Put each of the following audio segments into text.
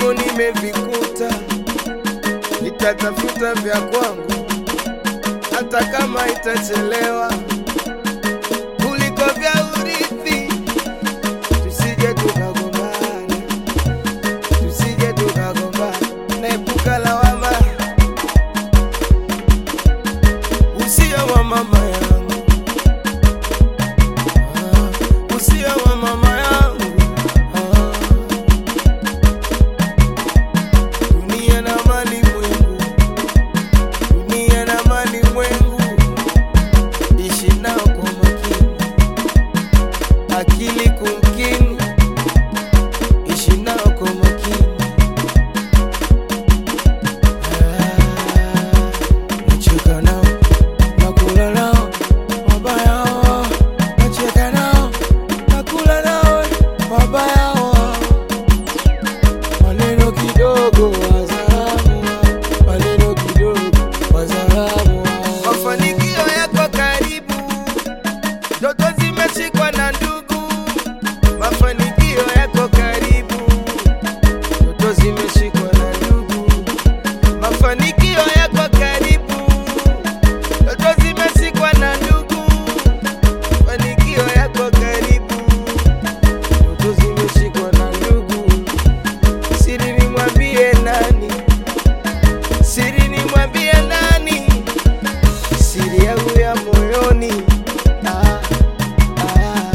vyako nimevikuta, nitatafuta vya kwangu hata kama itachelewa, kuliko vya urithi. Tusije tukagombana, tusije tukagombana, naepuka lawama. Usia wa mama yangu, ah, usia wa mama yangu, ah. dunia na mali mwengu, dunia na mali mwengu, ishi nao kwa makini, akili kumkini, ishi nao kwa makini. Ah, nacheka nao, nakula nao, wabaya hao, nacheka nao, nakula nao, wabaya hao maneno kidogo wazalamu, maneno kidogo wazalamu. Mafanikio yako karibu, ndoto zimeshikwa na ndugu. Mafanikio yako karibu, ndoto zimeshikwa na ndugu. Mafanikio yako karibu, ndoto zimeshikwa na ndugu. Mafanikio yako karibu, ndoto zimeshikwa na ndugu siri nimwambie nani? Siri nimwambie nani? Siri yangu ya moyoni. Ah, ah.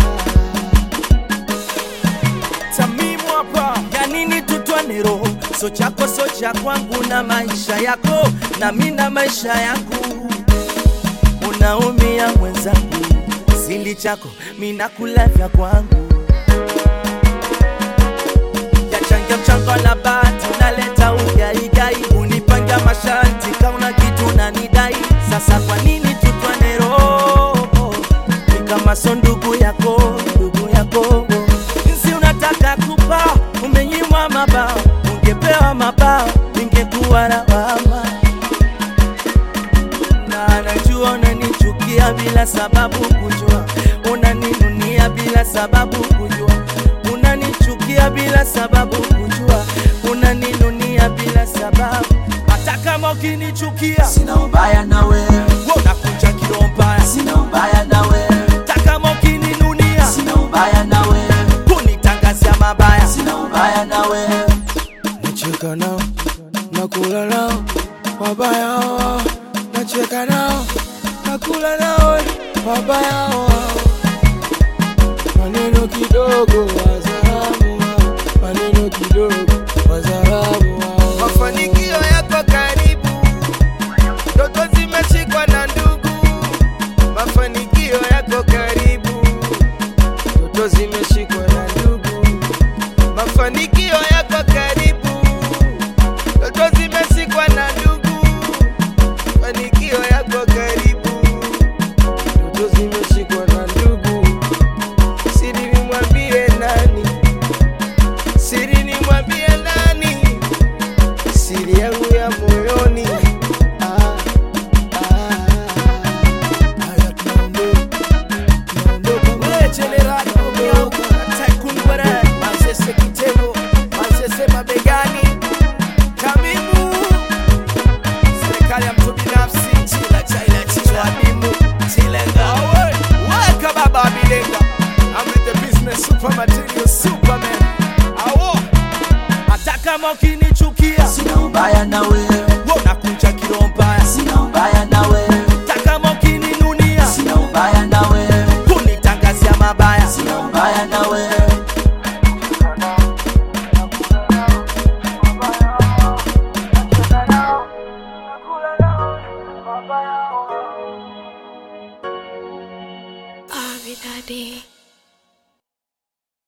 Tamimu hapa ya nini tutwane roho so chako so cha kwangu na maisha yako na mi na maisha yangu unaumia mwenzangu sili chako mi nakula vya kwangu yachangia mchango na bati unaleta ugaigai unipanga masharti kauna kitu nanidai sasa kwa nini tutwane roho ni kama so ndugu yako ndugu yako jinsi unataka kupa umenyimwa mabao ungepewa mabao ingekuwa lawama na najua unanichukia bila sababu kujua unaninunia bila sababu kujua unanichukia bila sababu kujua unaninunia bila sababu hata kama ukinichukia Sina ubaya na wewe, wewe unakuja kiroho mbaya sina ubaya na wewe, hata kama ukininunia sina ubaya na wewe, kunitangazia mabaya sina ubaya na wewe, Nacheka nao, nakula nao, wabaya hao. Nacheka nao, nakula nao, wabaya hao. Maneno kidogo wazalamu hao, maneno kidogo wazalamu hao. Mafanikio yako karibu, ndoto zimeshikwa na ndugu. Mafanikio yako karibu, ndoto zimeshikwa na ndugu mafanikio yako karibu, ndoto zimeshikwa na ndugu. Mafanikio yako karibu, ndoto zimeshikwa na ndugu. Siri nimwambie nani? Siri nimwambie nani? Siri yangu ya moyoni. Ah, ah. Haya, tunaondoka, tunaondoka. Wewe jenerali Omiyo, Tycoon Were, Manzese Kitego, Manzese mabegani, Tamimu, serikali ya mtu binafsi, chila chaila chicha, Tamimu, chilenga. Awe, weka baba bilenga. I'm with the business super material superman. Awo, hata kama ukinichukia, sina ubaya na wewe, wewe unakuja kiroho mbaya. sina ubaya na wewe, Hata kama ukininunia, sina ubaya na wewe, kunitangazia mabaya. sina ubaya na wewe. Avidade.